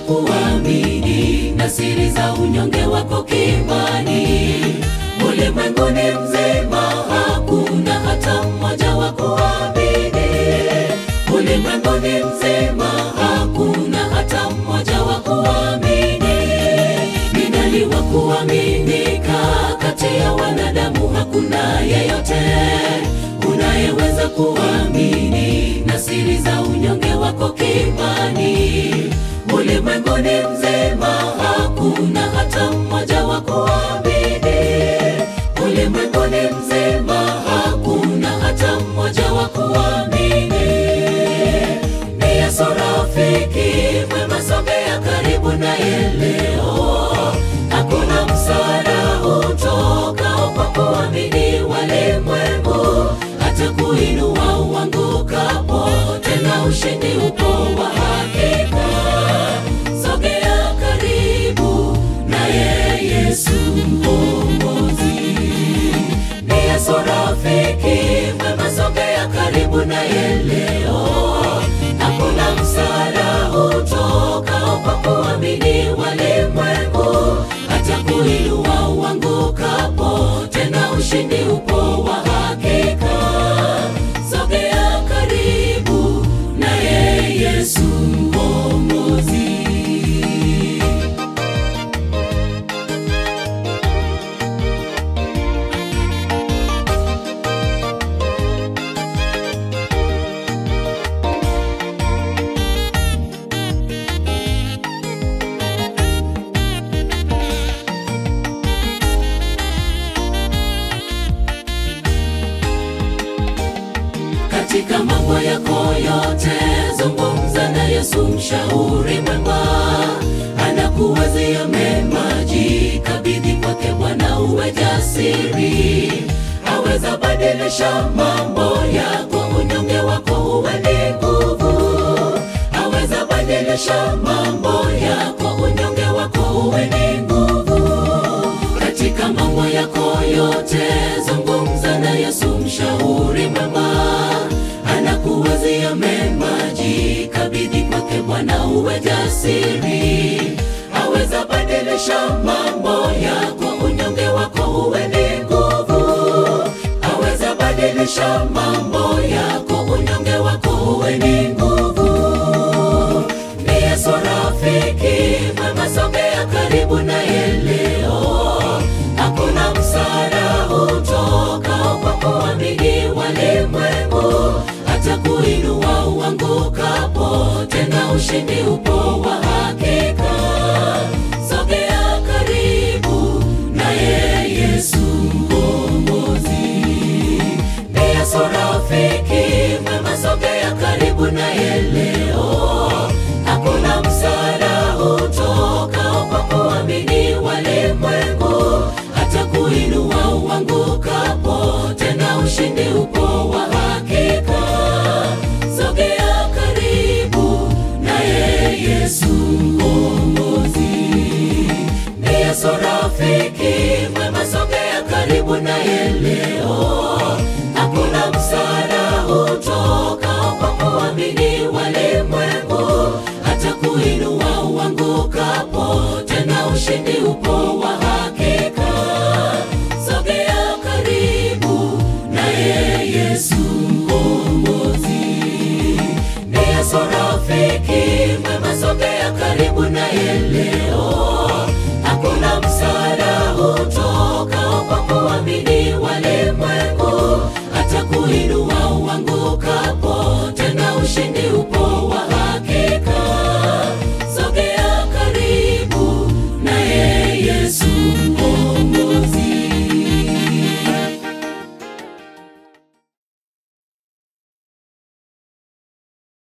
kuamini na siri za unyonge wako kimani. Ulimwenguni mzima hakuna hata mmoja wa kuamini. Ulimwenguni mzima hakuna hata mmoja wa kuamini. Ni nani wa kuaminika kati ya wanadamu? Hakuna yeyote unayeweza kuamini na siri za unyonge wako kimani. Ulimwenguni mzima hakuna hata mmoja wa kuamini. Ulimwenguni mzima hakuna hata mmoja wa kuamini. Ni Yesu rafiki mwema, sogea karibu naye leo. Hakuna msaada utokao kwa kuamini. Walimwengu hata kuinua uangukapo, tena ushindi upo wa hakika. Sogea karibu naye Yesu Mkombozi. Ni Yesu rafiki mwema, sogea karibu naye leo. Hakuna msaada utokao kwa kuamini. Walimwengu hata kuinua uangukapo, tena ushindi upo wa hakika. Sogea karibu naye Yesu Mkombozi. Katika mambo yako yote zungumza na Yesu, mshauri mwema, anakuwazia mema. Jikabidhi kwake Bwana, uwe jasiri, aweza badilisha mambo yako. Unyonge wako uwe ni nguvu, aweza badilisha mambo yako. Unyonge wako uwe ni nguvu katika mambo yako yote zungumza na Yesu, mshauri mwema, anakuwazia mema. Jikabidhi kwake Bwana, uwe jasiri, aweza badilisha mambo yako. Unyonge wako uwe ni nguvu, aweza badilisha mambo yako. Unyonge wako uwe ni nguvu. Ni Yesu rafiki mwema, sogea karibu naye leo. Hakuna msaada utokao kwa kuamini. Walimwengu hata kuinua uangukapo, tena ushindi upo wa hakika. Sogea karibu naye Yesu Mkombozi. Ni Yesu rafiki mwema, sogea karibu naye leo. Hakuna msaada utokao kwa kuamini. Walimwengu hata kuinua uangukapo, tena ushindi upo wa hakika. Sogea karibu naye Yesu Mkombozi. Ni Yesu rafiki mwema, sogea karibu naye leo. Hakuna msaada utokao kwa kuamini. Walimwengu hata kuinua uangukapo, tena ushindi upo wa hakika. Sogea karibu naye Yesu Mkombozi. Ni Yesu rafiki mwema, sogea karibu naye leo. Hakuna msaada utokao kwa kuamini. Walimwengu hata kuinua